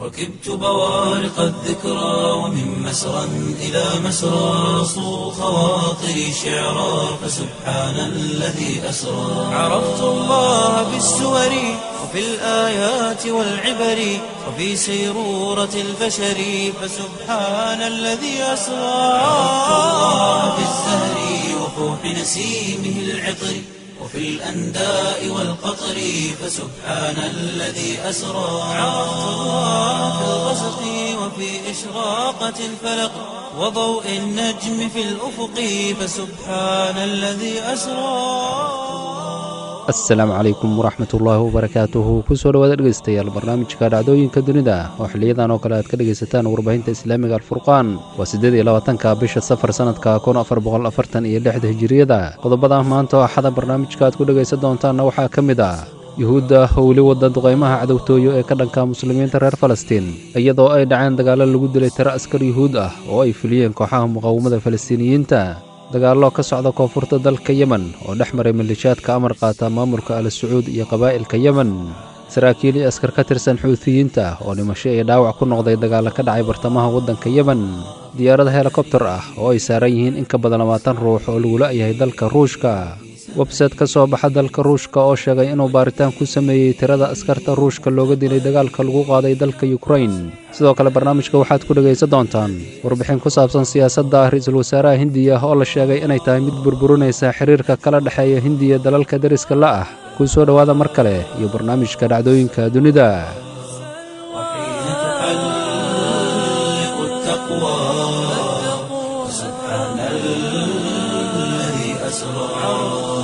ركبت بوارق الذكرى ومن مسرى إلى مسرى صو خواطري شعرا فسبحان الذي أسرى عرفت الله بالسور وفي الآيات والعبر وفي سيرورة البشر فسبحان الذي أسرى عرفت الله بالزهر وفوح نسيمه العطر وفي الأنداء والقطر فسبحان الذي أسرى عرفت الله في الغسق وفي إشراقة الفلق وضوء النجم في الأفق فسبحان الذي أسرى asalaamu calaykum waraxmat ullaahi wabarakaatuhu kusoo dhawaada dhegeystayaal barnaamijka dhacdooyinka dunida oo xiliyadan oo kale aad ka dhegaysataan warbaahinta islaamiga alfurqaan waa siddeed iyo labaatanka bisha safar sannadka kun afar boqol afartan iyo lixda hijiriyada qodobada maanta oo axada barnaamijka aad ku dhegaysan doontaanna waxaa ka mid ah yuhuudda oo weli wada duqaymaha cadowtooyo ee ka dhanka muslimiinta reer falastiin iyadoo ay dhaceen dagaallo lagu dilay tiro askar yuhuud ah oo ay fuliyeen kooxaha muqaawamada falastiiniyiinta dagaallo ka socda koonfurta dalka yemen oo dhex maray malishaadka amar qaata maamulka al sacuud iyo qabaa'ilka yemen saraakiil iyo askar ka tirsan xuutiyiinta oo dhimasho iyo dhaawac ku noqday dagaallo ka dhacay bartamaha waddanka yemen diyaarada helikobtar ah oo ay saaran yihiin in ka badan labaatan ruux oo lagu la'yahay dalka ruushka websayte ka soo baxa dalka ruushka oo sheegay inuu baaritaan ku sameeyey tirada askarta ruushka looga dilay dagaalka lagu qaaday dalka yukrain sidoo kale barnaamijka waxaad ku dhegaysan doontaan warbixin ku saabsan siyaasadda ra-iisul wasaaraha hindiya oo la sheegay inay tahay mid burburinaysa xiriirka kala dhexeeya hindiya dalalka deriska la ah kuu soo dhowaada mar kale iyo barnaamijka dhacdooyinka dunida وحين تحلق التقوى فسبحان الذي أسرى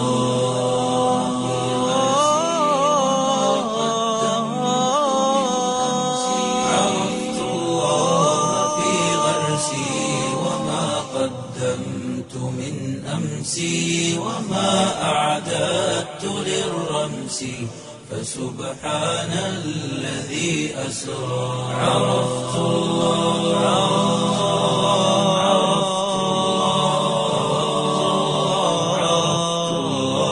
عرفت الله في غرسي وما قدمت من أمسي وما أعددت للرمس فسبحان الذي أسرى عرفت الله عرفت الله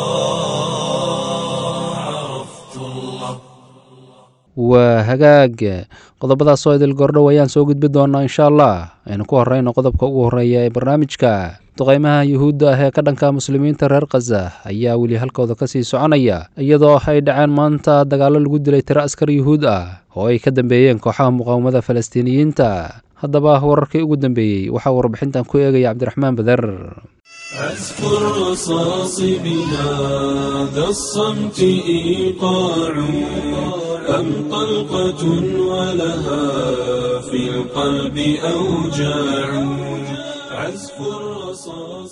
عرفت الله waa hagaag qodobadaas oo idil gordhow ayaan soo gudbi doonaa insha allah aynu ku horrayno qodobka ugu horreeya ee barnaamijka duqaymaha yuhuudda ah ee ka dhanka muslimiinta reer khaza ayaa weli halkooda ka sii soconaya iyadoo ay dhaceen maanta dagaallo lagu dilay tiro askar yuhuud ah oo ay ka dambeeyeen kooxaha muqaawamada falastiiniyiinta haddaba wararkii ugu dambeeyey waxaa warbixintan ku eegaya cabdiraxmaan bader أذكر رصاص بهذا الصمت إيقاع أم طلقة ولها في القلب أوجاع عزف الرصاص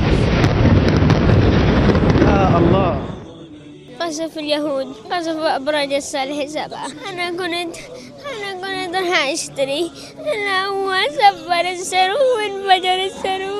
قصف اليهود قصف أبراج الصالح سبعة أنا كنت أنا كنت راح أشتري أنا هو سفر السرو وانفجر السرو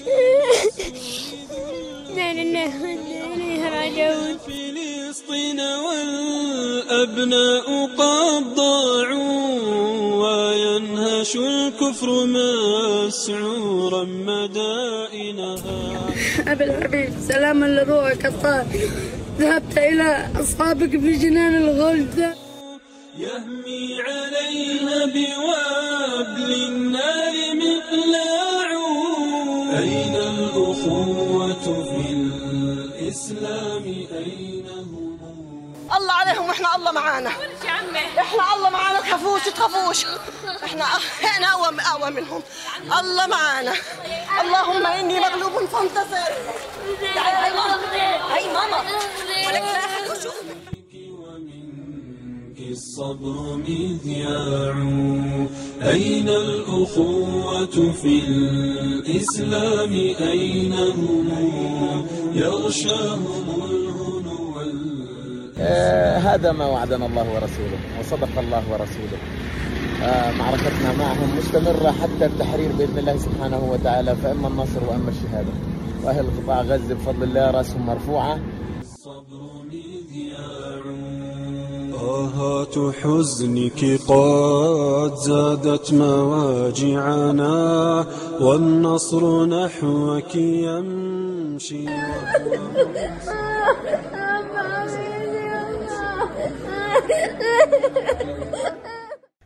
لا لله وإنا إليه راجعون فلسطين والأبناء قد ضاعوا وينهش الكفر مسعورا مدائنها أبي الحبيب سلاما لروحك الطاهر ذهبت إلى أصحابك في جنان الغلد يهمي عليها بوابل النار مقلاع أين الأخوة في الإسلام أين هم الله عليهم واحنا الله معانا احنا الله معانا تخافوش تخافوش احنا احنا اقوى اقوى منهم الله معانا اللهم اني مغلوب فانتصر تعالي هاي ماما هاي ماما ولك لا أحد يشوفك. ومنك الصبر مذياع أين الأخوة في الإسلام أين هم يغشاهم الهنو وال- آه، هذا ما وعدنا الله ورسوله وصدق الله ورسوله آه، معركتنا معهم مستمرة حتى التحرير بإذن الله سبحانه وتعالى فإما النصر وإما الشهادة وأهل قطاع غزة بفضل الله رأسهم مرفوعة الصبر مذياع آهات حزنك قد زادت مواجعنا والنصر نحوك يمشي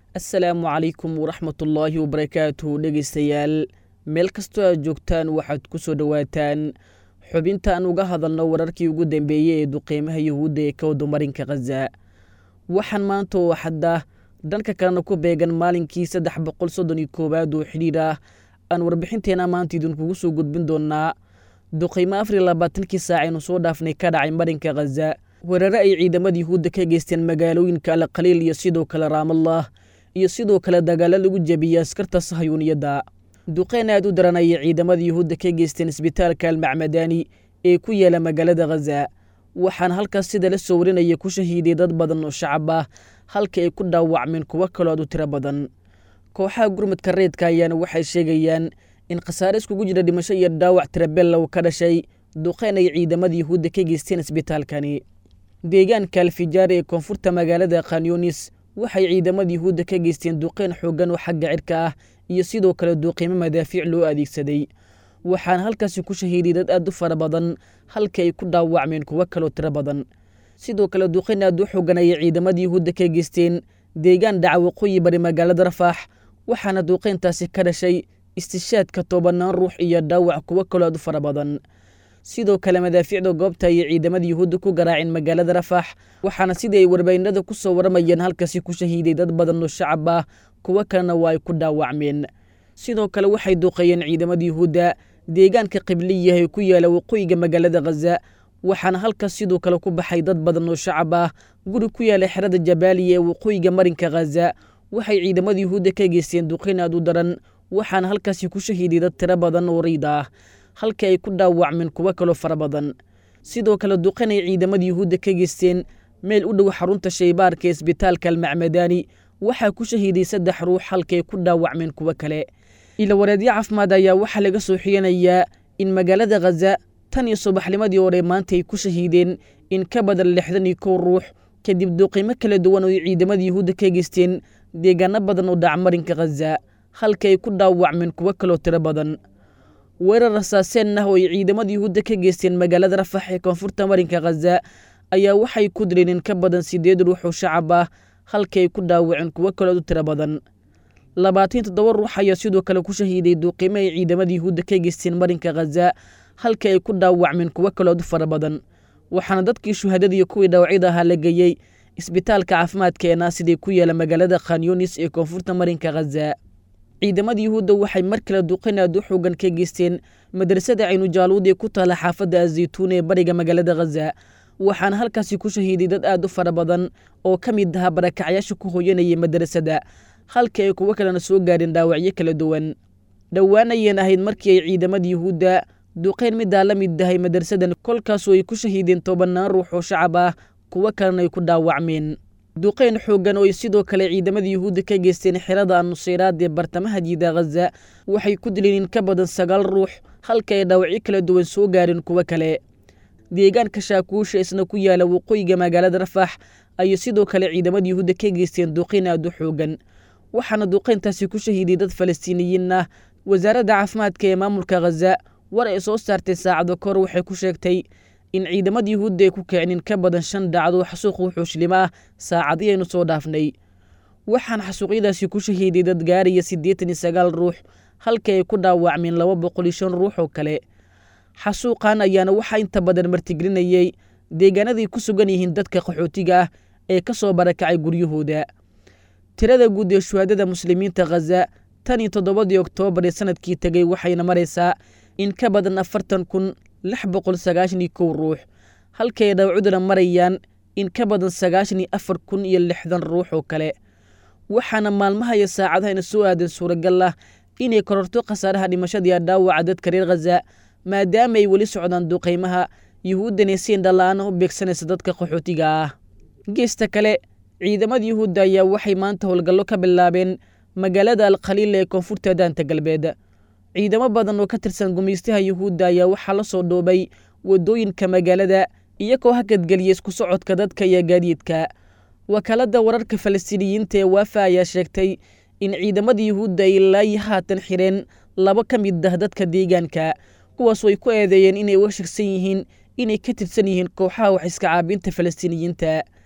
assalaamu calaykum waraxmatullaahi wabarakaatuhu dhegaystayaal meel kastoo aad joogtaan waxaad ku soo dhowaataan xubinta aan uga hadalno wararkii ugu dambeeyey ee duqeymaha yuhuudda ee ka wadumarinka khaza waxaan maanta oo xadda dhanka kalena ku beegan maalinkii saddex boqol soddon iyo koowaad oo xidhiir ah aan warbixinteena maanta idinkugu soo gudbin doonaa duqeymo afar iyo labaatankii saac aynu soo dhaafnay ka dhacay marinka khaza weerare ay ciidamada yuhuudda ka geysteen magaalooyinka alkhaliil iyo sidoo kale raamallah iyo sidoo kale dagaalo lagu jebiyey askarta sahayuuniyadda duqeyn aad u daran ayay ciidamada yuhuudda ka geysteen isbitaalka almacmadaani ee ku yaala magaalada khaza waxaana halkaas sida la soo warinaya ku shahiiday dad badan oo shacab ah halka ay ku dhaawacmeen kuwo kaloo aad u tiro badan kooxaha gurmadka reedka ayaana waxay sheegayaan in khasaare iskugu jira dhimasho iyo dhaawac tirabellow ka dhashay duqeyn ay ciidamada yuhuudda ka geysteen isbitaalkani deegaanka alfijaar ee koonfurta magaalada khanyunis waxay ciidamada yuhuudda ka geysteen duqeyn xooggan oo xagga cirka ah iyo sidoo kale duuqiimo madaafiic loo adeegsaday waxaana halkaasi ku shahiiday dad aad u fara badan halka ay ku dhaawacmeen kuwo kaloo tiro badan sidoo kale duqeyn aad u xoogan ayay ciidamada yuhuudda ka geysteen deegaan dhaca waqooyi bari magaalada rafaax waxaana duuqeyntaasi ka dhashay istishaadka tobanaan ruux iyo dhaawac kuwo kaloo aad u fara badan sidoo kale madaafiicda goobta ayay ciidamada yuhuudda ku garaaceen magaalada rafaax waxaana sidii ay warbaahinada ku soo waramayeen halkaasi ku shahiiday dad badan oo shacab ah kuwo kalena waa ay ku dhaawacmeen sidoo kale waxay duuqeeyeen ciidamada yuhuudda deegaanka qibliya ee ku yaala waqooyiga magaalada khaza waxaana halkaas sidoo kale ku baxay dad badan oo shacab ah guri ku yaala xerada jabaaliya ee waqooyiga marinka khaza waxay ciidamada yuhuudda ka geysteen duqeyn aad u daran waxaana halkaasi ku shahiiday dad tiro badan oo riid ah halka ay ku dhaawacmeen kuwo kaloo fara badan sidoo kale duqeyn ay ciidamada yuhuudda ka geysteen meel u dhow xarunta shaybaarka ee isbitaalka almacmadaani waxaa ku shahiiday saddex ruux halka ay ku dhaawacmeen kuwo kale ilawareedyo caafimaad ayaa waxaa laga soo xiganayaa in magaalada khaza tan iyo subaxnimadii hore maanta ay ku shahiideen in ka badan lixdan iyo kow ruux kadib duuqiimo kala duwan oo ay ciidamada yuhuudda ka geysteen deegaano badan oo dhacmarinka khaza halka ay ku dhaawacmeen kuwo kaloo tiro badan weerar rasaaseen ah oo ay ciidamada yuhuudda ka geysteen magaalada rafax ee koonfurta marinka khaza ayaa waxay ku dileen in ka badan siddeed ruux oo shacab ah halka ay ku dhaawaceen kuwo kaloo u tiro badan labaatan toddoba ruux ayaa sidoo kale ku shahiiday duuqiimo ay ciidamada yuhuudda ka geysteen marinka khaza halka ay ku dhaawacmeen kuwo kalood u fara badan waxaana dadkii shuhadada iyo kuwii dhaawacyada ahaa la geeyey isbitaalka caafimaadka ee naasidee ku yaala magaalada khanyunis ee koonfurta marinka khaza ciidamada yuhuudda waxay mar kale duqeyn aad u xoogan ka geysteen madrasada caynujaaluud ee ku taala xaafadda azaytuun ee bariga magaalada khaza waxaana halkaasi ku shahiiday dad aad u fara badan oo ka mid ahaa barakacyaasha ku hooyanayay madrasada halka ay kuwo kalena soo gaadheen dhaawacyo kala duwan dhowaan ayeen ahayd markii ay ciidamada yuhuudda duqeyn middaa la mid dahay madrasadan kolkaasoo ay ku shahiideen tobanaan ruux oo shacab ah kuwo kalena ay ku dhaawacmeen duqeyn xooggan oo ay sidoo kale ciidamada yuhuudda ka geysteen xerada annuseyraad ee bartamaha jiida khaza waxay ku dileen in ka badan sagaal ruux halka ay dhaawacyo kala duwan soo gaadheen kuwo kale deegaanka shaakuusha isna ku yaala waqooyiga magaalada rafaax ayay sidoo kale ciidamada yuhuudda ka geysteen duqeyn aad u xoogan waxaana duqeyntaasi ku shahiiday dad falastiiniyiin ah wasaaradda caafimaadka ee maamulka khaza war ay soo saartay saacado kahor waxay ku sheegtay in ciidamada yuhuudda ay ku kicin in ka badan shan dhacdo xasuuq wuxuushlimo ah saacadii aynu soo dhaafnay waxaana xasuuqyadaasi ku shahiiday dad gaaraya siddeetan iyo sagaal ruux halka ay ku dhaawacmeen laba boqol iyo shan ruux oo kale xasuuqan ayaana waxaa inta badan martigelinayey deegaanaday ku sugan yihiin dadka qaxootiga ah ee ka soo barakacay guryahooda tirada guud ee shuhaadada muslimiinta khaza tan iyo toddobadii oktoobar ee sanadkii tegey waxayna maraysaa in ka badan afartan kun lix boqol sagaashan iyo kow ruux halkay dhawcuduna marayaan in ka badan sagaashan iyo afar kun iyo lixdan ruux oo kale waxaana maalmaha iyo saacadahayna soo aadan suuragal ah inay kororto khasaaraha dhimashadii dhaawaca dadka reer khaza maadaama ay weli socdaan duqaymaha yuhuuddana siin dhalla-aan u beegsanaysa dadka qaxootiga ah geesta kale ciidamada yuhuudda ayaa waxay maanta howlgallo ka bilaabeen magaalada alkhaliil ee koonfurta daanta galbeed ciidamo badan oo ka tirsan gumaystaha yuhuudda ayaa waxaa la soo dhoobay waddooyinka magaalada iyagoo hakadgeliya isku socodka dadka iyo gaadiidka wakaaladda wararka falastiiniyiinta ee waafa ayaa sheegtay in ciidamada yuhuudda ay ilaayi haatan xireen laba ka mid ah dadka deegaanka kuwaasoo ay ku eedeeyeen inay uga shegsan yihiin inay ka tirsan yihiin kooxaha wax iska caabinta falastiiniyiinta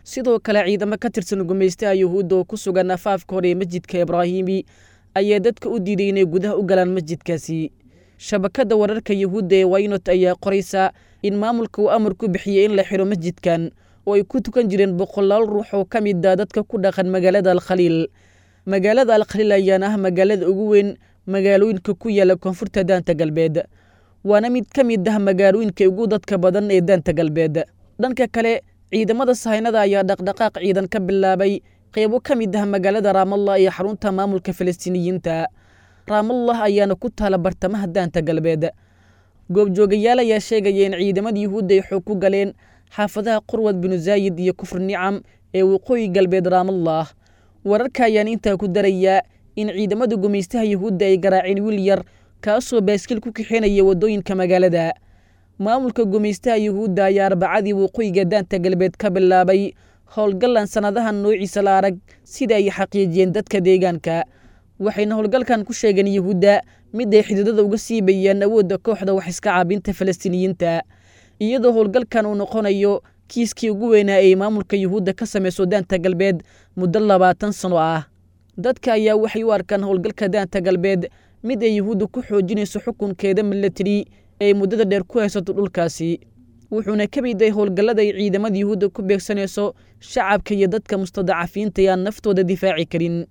sidoo kale ciidamo ka tirsan gumaystaha yuhuudda oo ku sugan afaafka hore ee masjidka ibraahimi ayaa dadka u diiday inay gudaha u galaan masjidkaasi shabakadda wararka yuhuudda ee waynot ayaa qoraysa in maamulka uu amar ku bixiyey in la xidho masjidkan oo ay ku tukan jireen boqolaal ruux oo ka mid ah dadka ku dhaqan magaalada alkhaliil magaalada alkhaliil ayaana ah magaalada ugu weyn magaalooyinka ku yaala koonfurta daanta galbeed waana mid ka mid ah magaalooyinka ugu dadka badan ee daanta galbeed dhanka kale ciidamada sahaynada ayaa dhaqdhaqaaq ciidan ka bilaabay qeybo ka mid ah magaalada raamallah ee xarunta maamulka falastiiniyiinta raamallah ayaana ku taala bartamaha daanta galbeed goobjoogayaal ayaa sheegaya in ciidamada yuhuudda ay xoog ku galeen xaafadaha qurwad binu zaayid iyo kufr nicam ee waqooyi galbeed raamallah wararka ayaan intaa ku darayaa in ciidamada gumaystaha yuhuudda ay garaaceen wiil yar kaasoo baaskiil ku kaxeenaya waddooyinka magaalada maamulka gumaystaha yuhuudda ayaa arbacadii waqooyiga daanta galbeed ka bilaabay howlgallan sannadahan noociisa la arag sida ay xaqiijiyeen dadka deegaanka waxayna howlgalkan ku sheegeen yuhuudda mid ay xididada uga siibayaan awoodda kooxda wax iska caabinta falastiiniyiinta iyadoo howlgalkan uu noqonayo kiiskii ugu weynaa ay maamulka yuhuudda ka samayso daanta galbeed muddo labaatan sano ah dadka ayaa waxay u arkaan howlgalka daanta galbeed mid ay yuhuudda ku xoojinayso xukunkeeda milatari ee muddada dheer ku haysato dhulkaasi wuxuuna ka mid yahay howlgallada ay ciidamada yuhuudda ku beegsanayso shacabka iyo dadka mustadacafiinta ee aan naftooda difaaci karin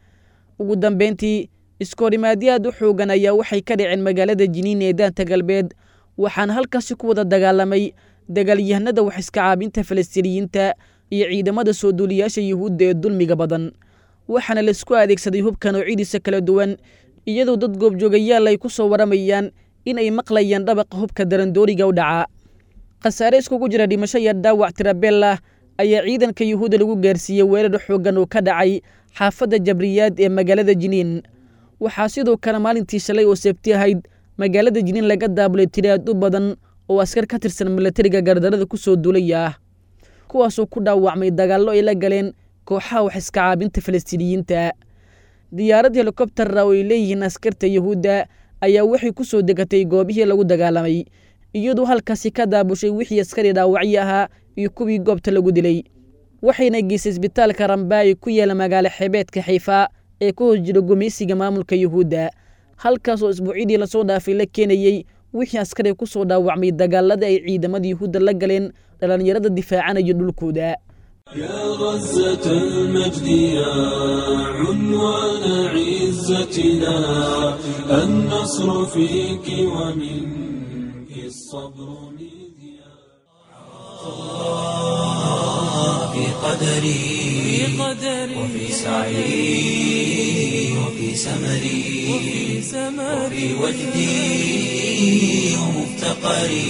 ugu dambeyntii iskoorimaadyo aad u xoogan ayaa waxay ka dhaceen magaalada jiniin ee daanta galbeed waxaana halkaasi ku wada dagaalamay dagaalyahanada wax iska caabinta falastiiniyiinta iyo ciidamada soo duuliyaasha yuhuudda ee dulmiga badan waxaana laisku adeegsaday hubka noocyadiisa kala duwan iyadoo dad goobjoogayaal ay ku soo waramayaan in ay maqlayaan dhabaqa hubka darandooriga u dhaca khasaare iskugu jira dhimasho iyo dhaawac tirabella ayaa ciidanka yuhuudda lagu gaarsiiyey weerar xooggan oo ka dhacay xaafadda jabriyaad ee magaalada jiniin waxaa sidoo kale maalintii shalay oo seebti ahayd magaalada jiniin laga daabulay tiri aad u badan oo askar ka tirsan milatariga gardarada ku soo duulaya ah kuwaasoo ku dhaawacmay dagaallo ay la galeen kooxaha wax iska caabinta falastiiniyiinta diyaarad helikobtara oo ay leeyihiin askarta yuhuudda ayaa waxay ku soo degatay goobihii lagu dagaalamay iyadoo halkaasi ka daabushay wixii askari dhaawacyo ahaa iyo kuwii goobta lagu dilay waxayna geysay isbitaalka ramba ee ku yaala magaalo xeebeedka xiifa ee ka hoos jira gumaysiga maamulka yuhuudda halkaasoo isbuucyadii lasoo dhaafay la keenayey wixii askari ku soo dhaawacmay dagaalada ay ciidamada yuhuudda la galeen dhallinyarada difaacanaya dhulkooda يا غزة المجد يا عنوان عزتنا النصر فيك ومنك الصبر مذياع في قدري وفي سعي وفي سمري وفي وجدي ومفتقري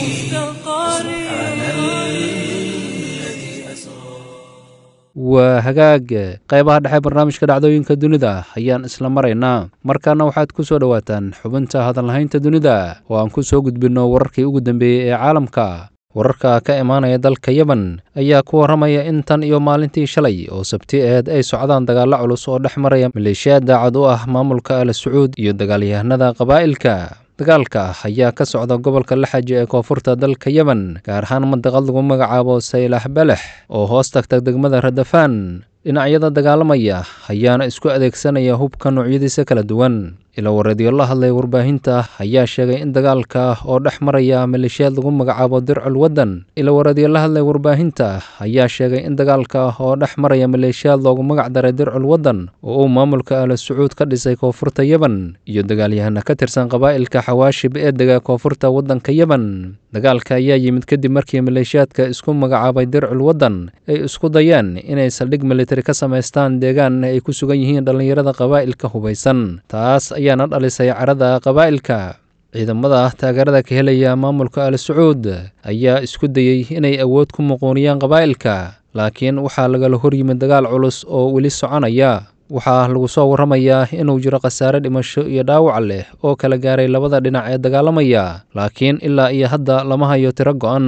سبحان الذي أسرى waa hagaag qaybaha dhexe barnaamijka dhacdooyinka dunida ayaan isla maraynaa markaana waxaad ku soo dhowaataan xubinta hadalhaynta dunida oo aan ku soo gudbinno wararkii ugu dambeeyey ee caalamka wararka ka imaanaya dalka yemen ayaa ku warramaya in tan iyo maalintii shalay oo sabti aheed ay socdaan dagaallo culus oo dhex maraya maleeshiyaad daacad u ah maamulka al sacuud iyo dagaalyahanada qabaa'ilka dagaalka ayaa ka socda gobolka laxaji ee koonfurta dalka yemen gaar ahaan mandaqad lagu magacaabo saylax balex oo hoos tagta degmada radafaan dhinacyada dagaalamaya ayaana isku adeegsanaya hubka noocyadiisa kala duwan ila wareedyo la hadlay warbaahinta ayaa sheegay in dagaalka oo dhex maraya maleeshiyaad lagu magacaabo dircul waddan ila wareedyo la hadlay warbaahinta ayaa sheegay in dagaalka oo dhex maraya maleeshiyaad loogu magac daray dircul waddan oo uu maamulka al sacuud ka dhisay koonfurta yemen iyo dagaalyahana ka tirsan qabaa'ilka xawaashib ee dega koonfurta waddanka yemen dagaalka ayaa yimid kadib markii maleeshiyaadka isku magacaabay dircul waddan ay isku dayaan inay saldhig militari ka samaystaan deegaan ay ku sugan yihiin dhallinyarada qabaa'ilka hubaysan taas ayaana dhalisay carada qabaa'ilka ciidamada taageerada ka helaya maamulka al sacuud ayaa isku dayey inay awood ku muquuniyaan qabaa'ilka laakiin waxaa lagala horyimid dagaal culus oo weli soconaya waxaa lagu soo warramayaa inuu jiro khasaare dhimasho iyo dhaawac leh oo kala gaaray labada dhinac ee dagaalamaya laakiin ilaa iyo hadda lama hayo tiro go'an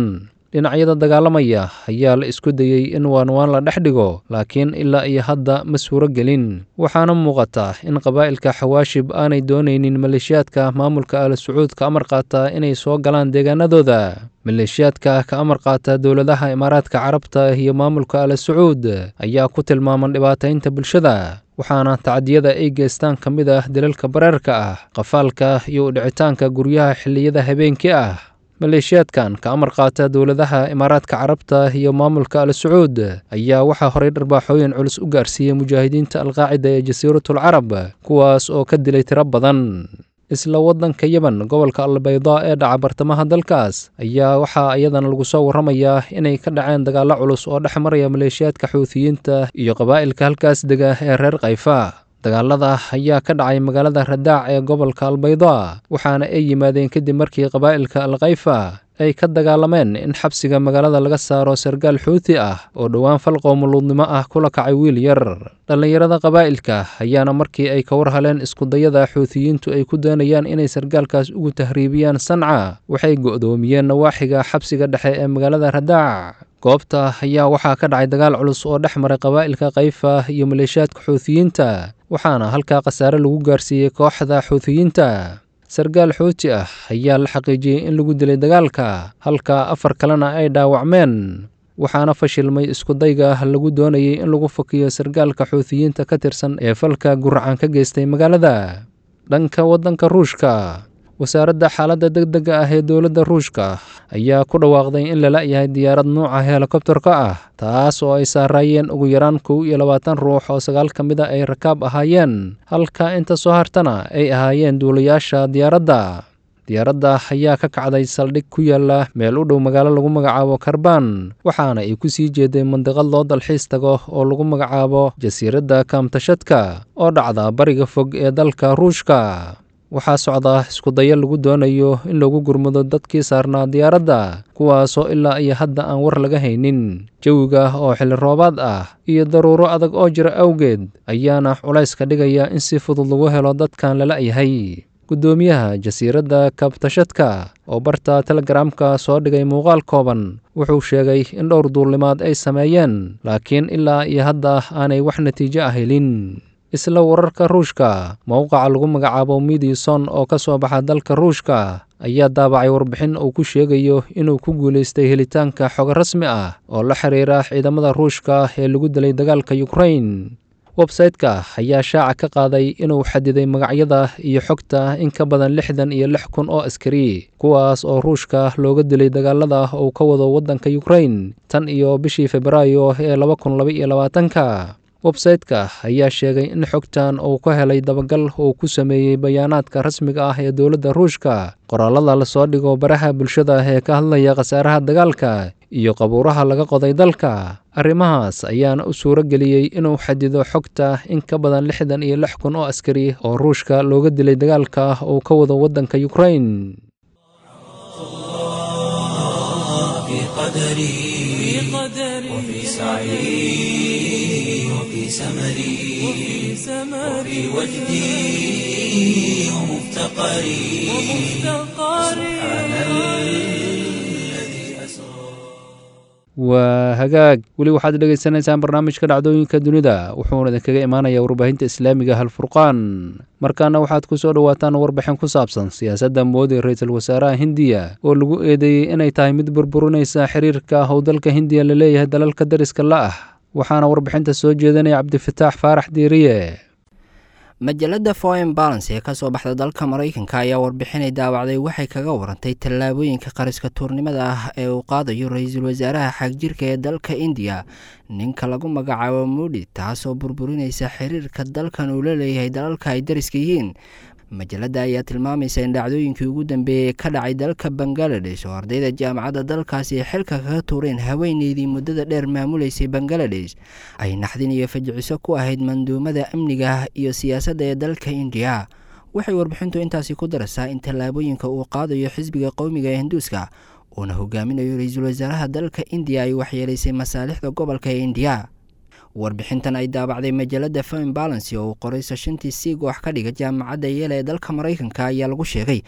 dhinacyada dagaalamaya ayaa la isku dayey in waanwaan la dhex dhigo laakiin ilaa iyo hadda ma suuro gelin waxaana muuqata in qabaa'ilka xawaashib aanay doonaynin maleeshiyaadka maamulka al sacuud ka amar qaata inay soo galaan deegaanadooda maleeshiyaadka ka amar qaata dowladaha imaaraadka carabta iyo maamulka al sacuud ayaa ku tilmaaman dhibaataynta bulshada waxaana tacdiyada ay geystaan ka mid ah dalalka bareerka ah qafaalka iyo udhicitaanka guryaha xilliyada habeenkii ah maleeshiyaadkan ka amar qaata dowladaha imaaraadka carabta iyo maamulka al sacuud ayaa waxaa horey dharbaaxooyin culus u gaarsiiyey mujaahidiinta alqaacida ee jasiiratul carab kuwaas oo ka dilay tiro badan isla waddanka yemen gobolka albaydaa ee dhaca bartamaha dalkaas ayaa waxaa iyadana lagu soo warramayaa inay ka dhaceen dagaallo culus oo dhex maraya maleeshiyaadka xuutiyiinta iyo qabaa'ilka halkaas dega ee reer kayfa dagaalada ayaa ka dhacay magaalada radaac ee gobolka albaydaa waxaana ay yimaadeen kadib markii qabaa'ilka alkayfa ay ka dagaalameen in xabsiga magaalada laga saaro sargaal xuuti ah oo dhowaan fal qoomuluudnimo ah kula kacay wiil yar dhallinyarada qabaa'ilka ayaana markii ay ka war haleen iskudayada xuutiyiintu ay ku doonayaan inay sargaalkaas ugu tahriibiyaan sanca waxay go'doomiyeen nawaaxiga xabsiga dhexe ee magaalada radaac goobta ayaa waxaa ka dhacay dagaal culus oo dhex maray qabaa'ilka kayfa iyo maleeshiyaadka xuutiyiinta waxaana halkaa khasaare lagu gaarsiiyey kooxda xuutiyiinta sargaal xuuti ah ayaa la xaqiijiyey in lagu dilay dagaalka halka afar kalena ay dhaawacmeen waxaana fashilmay iskudayga lagu doonayey in lagu fakiyo sargaalka xuutiyiinta ka tirsan ee falka guracan ka geystay magaalada dhanka waddanka ruushka wasaaradda xaaladda deg dega ah ee dowladda ruushka ayaa ku dhawaaqday in lala yahay diyaarad nuuca helikobterka ah taas oo ay saaraayeen ugu yaraan kow iyo labaatan ruux oo sagaal ka mid a ay rakaab ahaayeen halka inta soo hartana ay ahaayeen duulayaasha diyaaradda diyaaradda ayaa ka kacday saldhig ku yaala meel u dhow magaalo lagu magacaabo karbaan waxaana ay ku sii jeeday mandiqad loo dalxiis tago oo lagu magacaabo jasiiradda kaamtashadka oo dhacda bariga fog ee dalka ruushka waxaa socda iskudayo lagu doonayo in lagu gurmado dadkii saarnaa diyaaradda kuwaasoo ilaa iyo hadda aan war laga haynin jawiga oo xilli roobaad ah iyo daruuro adag oo jira awgeed ayaana culays ka dhigaya in si fudud lagu helo dadkan lala yahay guddoomiyaha jasiiradda kabtashadka oo barta telegaraamka soo dhigay muuqaal kooban wuxuu sheegay in dhowr duulnimaad ay sameeyeen laakiin ilaa iyo hadda aanay wax natiijo ah helin isla wararka ruushka mowqaca lagu magacaabo midison oo ka soo baxa dalka ruushka ayaa daabacay warbixin uu ku sheegayo inuu ku guulaystay helitaanka xogo rasmi ah oo la xiriira ciidamada ruushka ee lagu dilay dagaalka yukrain websayte-ka ayaa shaaca ka qaaday inuu xadiday magacyada iyo xogta in ka badan lixdan iyo lix kun oo askari kuwaas oo ruushka looga dilay dagaalada uu ka wado waddanka yukrain tan iyo bishii febraayo ee laba kun laba iyo labaatanka websayte-ka ayaa sheegay in xogtan uu ka helay dabagal uu ku sameeyey bayaanaadka rasmiga ah ee dowladda ruushka qoraalada lasoo dhigo baraha bulshada ee ka hadlaya khasaaraha dagaalka iyo qabuuraha laga qoday dalka arrimahaas ayaana u suuro geliyey inuu xadido xogta in ka badan lixdan iyo lix kun oo askari oo ruushka looga dilay dagaalka uu ka wado waddanka yukrain وفي سعي وفي سمري وفي وجدي ومفتقري سبحان الذي أسرى waa hagaag weli waxaad dhegaysanaysaan barnaamijka dhacdooyinka dunida wuxuuna idinkaga imaanayaa warbaahinta islaamiga halfurqaan markaana waxaad ku soo dhowaataan warbixin ku saabsan siyaasadda moodi ra-iisul wasaaraha hindiya oo lagu eedeeyey inay tahay mid burburinaysa xiriirka howdalka hindiya la leeyahay dalalka dariska la ah waxaana warbixinta soo jeedinaya cabdifataax faarax diiriye majalada foreign balance ee kasoo baxda dalka maraykanka ayaa warbixinay daawacday waxay kaga warantay tallaabooyinka qariska tuurnimada ah ee uu qaadayo ra-iisul wasaaraha xagjirka ee dalka indiya ninka lagu magacaabo mudi taasoo burburinaysa xiriirka dalkan uu la leeyahay dalalka ay dariska yihiin majalada ayaa tilmaamaysa in dhacdooyinkii ugu dambeeyey ka dhacay dalka bangaladesh oo ardayda jaamacadda dalkaasi ay xilka kaga tuureen haweeneydii muddada dheer maamuleysay bangaladesh ay naxdin iyo fajiciso ku ahayd manduumada amniga iyo siyaasadda ee dalka indiya waxay warbixintu intaasi ku daraysaa in tallaabooyinka uu qaadayo xisbiga qowmiga ee hinduuska uuna hogaaminayo ra-iisul wasaaraha dalka indiya ay waxyeelaysay masaalixda gobolka ee indiya warbixintan ay daabacday majalada fim balancy oo uu qoray sashantii siig wax ka dhiga jaamacadda yeela ee dalka maraykanka ayaa lagu sheegay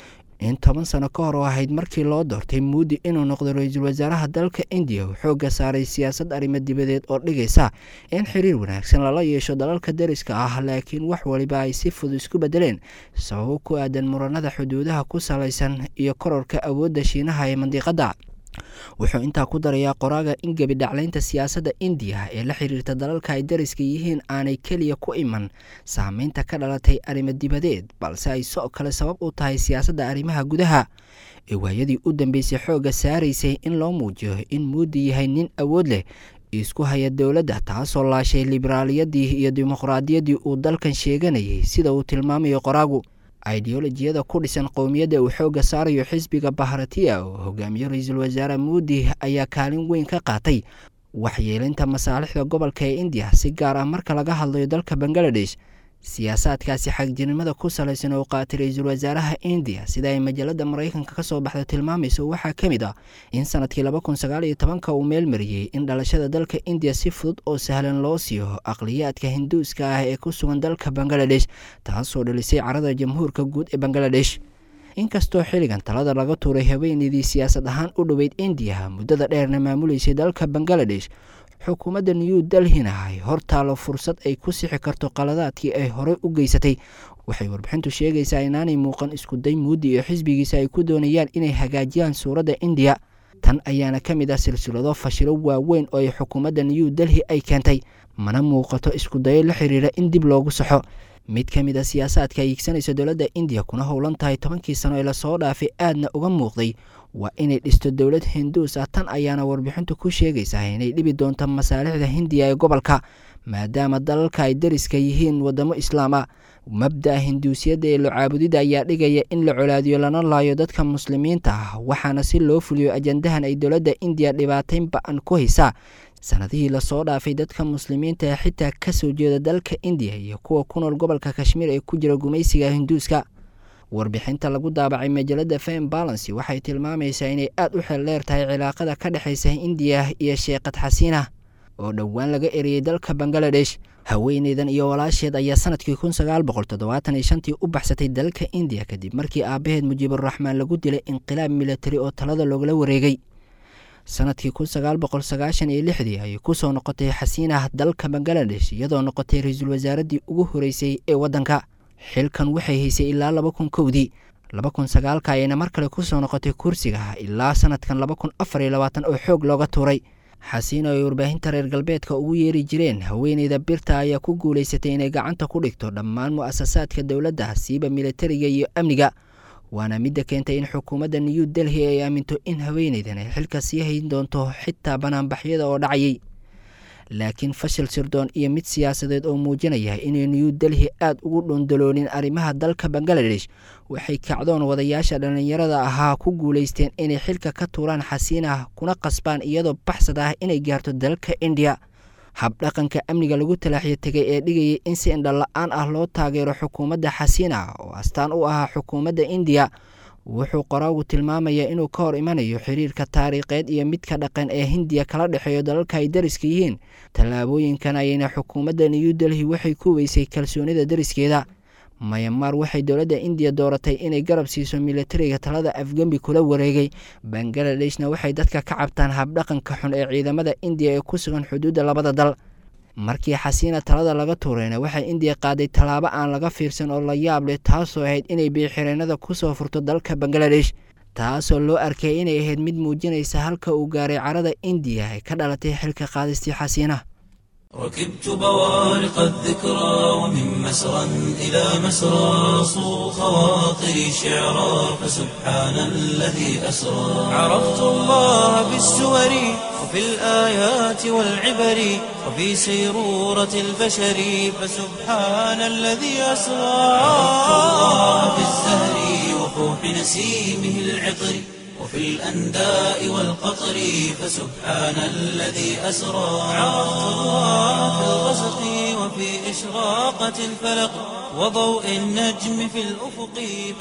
in toban sano ka hor oo ahayd markii loo doortay muudi inuu noqdo ra-iisul wasaaraha dalka indiya uu xoogga saaray siyaasad arrimo dibadeed oo dhigaysa in xiriir wanaagsan lala yeesho dalalka deriska ah laakiin wax waliba ay si fudud isku bedeleen sababo ku aadan muranada xuduudaha ku salaysan iyo kororka awoodda shiinaha ee mandiqadda wuxuu intaa ku darayaa qoraaga in gebi dhaclaynta siyaasadda indiya ee la xiriirta dalalka ay dariska yihiin aanay keliya ku iman saameynta ka dhalatay arrimo dibadeed balse ay soo kale sabab u tahay siyaasadda arrimaha gudaha ee waayadii u dambeysay xoogga saaraysay in loo muujiyo in muudi yahay nin awood leh isku haya dowladda taasoo laashay liberaaliyadii iyo dimuqraadiyaddii uu dalkan sheeganayay sida uu tilmaamayo qoraagu ideolojiyada ku dhisan qowmiyadda uu xoogga saarayo xisbiga bahratiya oo hogaamiye ra-iisul wasaare muudi ayaa kaalin weyn ka qaatay waxyeelinta masaalixda gobolka ee indiya si gaar ah marka laga hadlayo dalka bangaladesh siyaasaadkaasi xagjirnimada ku salaysan oo qaatay ra-iisul wasaaraha indiya sida ay majallada maraykanka kasoo baxda tilmaamayso waxaa ka mid ah in sanadkii laba kun sagaal iyo tobanka uu meel mariyey in dhalashada dalka indiya si fudud oo sahlan loo siiyo aqliyaadka hinduuska ah ee ku sugan dalka bangaladesh taasoo dhalisay carada jamhuurka guud ee bangaladesh inkastoo xilligan talada laga tuuray haweeneydii siyaasad ahaan u dhoweyd indiya muddada dheerna maamuleysay dalka bangaladesh xukuumadda new delhina ay hortaalo fursad ay ku sixi karto qaladaadkii ay horey u geysatay waxay warbixintu sheegaysaa inaanay muuqan iskuday muudi iyo xisbigiisa ay ku doonayaan inay hagaajiyaan suuradda indiya tan ayaana ka mid ah silsilado fashilo waaweyn oo ay xukuumadda new delhi ay keentay mana muuqato iskudayo la xiriira in dib loogu saxo mid ka mid a siyaasaadka ay iigsanaysa dowladda indiya kuna howlan tahay tobankii sano ee lasoo dhaafay aadna uga muuqday waa inay dhisto dowlad hinduus ah tan ayaana warbixintu ku sheegaysaa inay dhibi doonto masaalixda hindiya ee gobolka maadaama dalalka ay dariska yihiin wadamo islaam ah mabda'a hinduusiyadda ee locaabudida ayaa dhigaya in la colaadiyo lana laayo dadka muslimiinta ah waxaana si loo fuliyo ajandahan ay dowladda indiya dhibaatayn ba-an ku haysaa sanadihii lasoo dhaafay dadka muslimiinta ee xitaa kasoo jeeda dalka indiya iyo kuwa ku nool gobolka kashmiir ee ku jira gumaysiga hinduuska warbixinta lagu daabacay majallada fem balancy waxay tilmaamaysaa inay aada u xeel dheer tahay cilaaqada ka dhexaysa indiya iyo sheekad xasiina oo dhowaan laga eriyey dalka bangaladesh haweeneydan iyo walaasheed ayaa sanadkii kun sagaal boqol toddobaatan iyo shantii u baxsatay dalka indiya kadib markii aabaheed mujiiburaxmaan lagu dilay inqilaab militari oo talada loogala wareegay sanadkii kun sagaal boqol sagaashan iyo lixdii ayay kusoo noqotay xasiinah dalka bangaladesh iyadoo noqotay ra-iisul wasaaradii ugu horeysay ee waddanka xilkan waxay haysay ilaa laba kun kowdii laba kun sagaalka ayayna mar kale kusoo noqotay kursiga ilaa sanadkan laba kun afar iyo labaatan oo xoog looga tuuray xasiino ay warbaahinta reer galbeedka ugu yeeri jireen haweeneyda birta ayaa ku guulaysatay inay gacanta ku dhigto dhammaan mu'asasaadka dowladda siiba militariga iyo amniga waana midda keentay in xukuumadda new delhi ay aaminto in haweeneydan ay xilka sii hayn doonto xitaa banaanbaxyada oo dhacayay laakiin fashil sirdoon iyo mid siyaasadeed oo muujinaya inay new delhi aada ugu dhundaloonin arrimaha dalka bangaladesh waxay kacdoon wadayaasha dhallinyarada ahaa ku guulaysteen inay xilka ka tuuraan xasiinah kuna qasbaan iyadoo baxsad ah inay gaarto dalka indiya habdhaqanka amniga lagu talaaxyo tegay ee dhigayay in si indhala-aan ah loo taageero xukuumadda xasiina oo astaan u ahaa xukuumadda indiya wuxuu qoraagu tilmaamayaa inuu ka hor imanayo xiriirka taariikheed iyo midka dhaqan ee hindiya kala dhexeeyo dalalka ay dariska yihiin tallaabooyinkan ayayna xukuumadda new delhi waxay ku weysay kalsoonida dariskeeda mayamaar waxay dowladda indiya dooratay inay garab siiso militariga talada afgembi kula wareegay bangladeshna waxay dadka ka cabtaan habdhaqanka xun ee ciidamada indiya ee ku sugan xuduudda labada dal markii xasiina talada laga tuurayna waxay indiya qaaday tallaabo aan laga fiirsan oo la yaab leh taasoo ahayd inay biixireenada kusoo furto dalka bangaladesh taasoo loo arkay inay ahayd mid muujinaysa halka uu gaaray carada indiya ee ka dhalatay xilka qaadistii xasiina ركبت بوارق الذكرى ومن مسرى إلى مسرى صو خواطري شعرا فسبحان الذي أسرى عرفت الله بالسور وفي الآيات والعبر وفي سيرورة البشر فسبحان الذي أسرى عرفت الله بالزهر وفوح نسيمه العطر وفي الأنداء والقطر فسبحان الذي أسرى عرفت الله في الغسق وفي إشراقة الفلق وضوء النجم في الأفق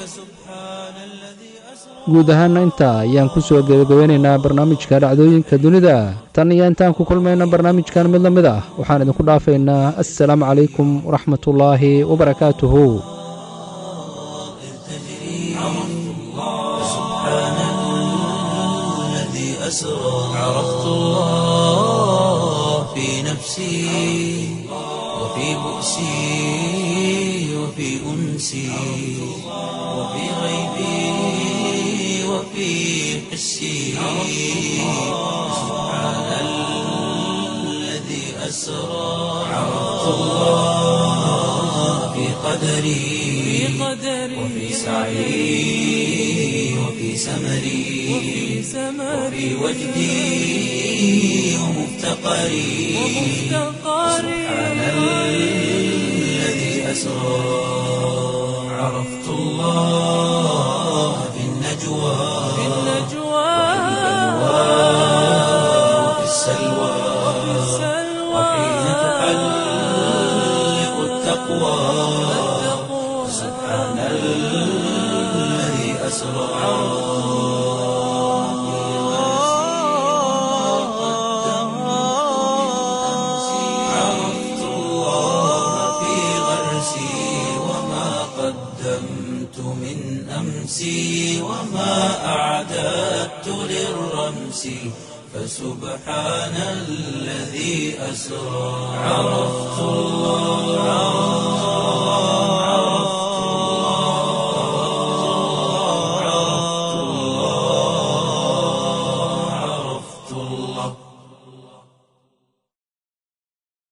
فسبحان الذي guud ahaana intaa ayaan ku soo gebagabeynaynaa barnaamijka dhacdooyinka dunida tan iyo intaan ku kulmayna barnaamijkan mid la mid ah waxaan idinku dhaafaynaa assalaamu calaykum waraxmatullaahi wabarakaatuhu أسرى عرفت الله في نفسي وفي بؤسي وفي أنسي وفي غيبي وفي حسي سبحان الذي أسرى عرفت الله في قدري وفي سعي وفي سمري وفي وجدي ومفتقري سبحان الذي أسرى عرفت الله في النجوى وفي السلوى وحين تحلق التقوى سبحان الذي أسرى عرفت الله في غرسي وما قدمت من أمسي وما أعددت للرمس فسبحان الذي أسرى عرفت الله عرفت الله عرفت الله